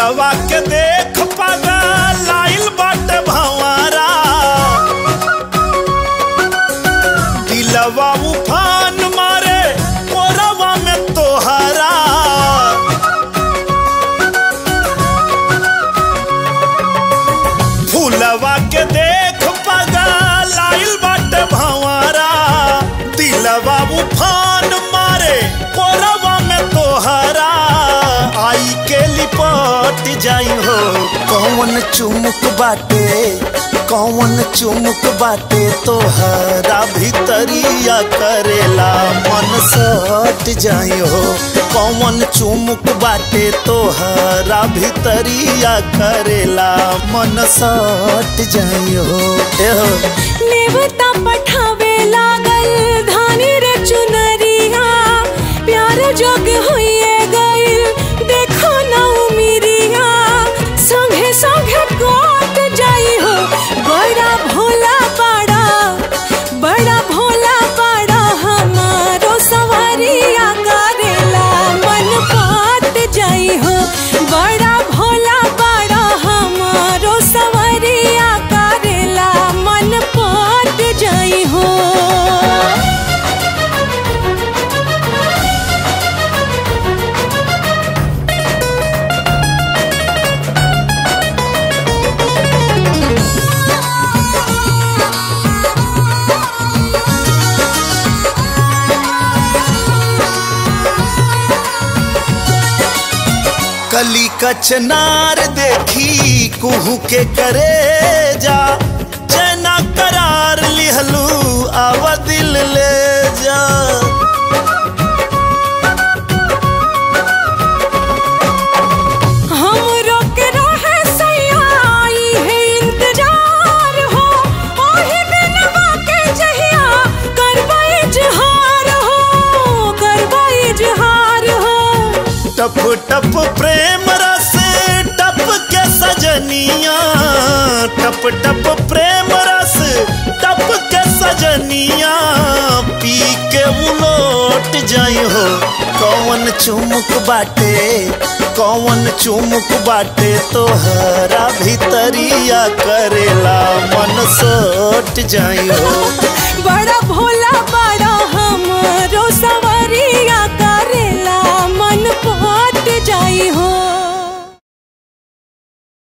दिलवा के देख पागा लाइल बाटे भंवरा दिलवा उफान मारे मोरवा में तोहरा फूलवा के देख पगा लाइल बाटे भंवरा दिलवा उफान मारे कोरवा में तोहरा आई के लिपट जाई हो कौन चुमुक बाटे कौन चुमुक बाटे तोहरा भीतरिया करेला मन सट जाई हो कौन चुमुक बाटे तोहरा भीतरिया करेला मन सट जाई हो ए हो नेवता पठावे लागल धानी रे चुनरिया प्यार जोग होइए गइल देखो ना उमिरिया संगे संगे कोट जाई हो बड़ा भोला बड़ा बड़ा भोला बड़ा हमारो सवारिया करेला मन पाट जाई हो बड़ा भोला बड़ा हमारो सवारिया करेला मन पाट जाई हो कली कचनार देखी कुहू के करे जा चैना करार लिहलू आवा दिल ले जा हम रोक रहे सयाई है इंतजार हो ओही दिनवा के जहिया करबा इजहार हो करबा इजहार हो टप टप प्रेम रस टप के सजनिया टप टप प्रेम रस टप के सजनिया पी के उलोट जाई हो कौन चुमुक बाटे कौन चुमुक बाटे तोहरा भीतरिया करेला मन सोट जाई हो बड़ा भोला बड़ा हमरो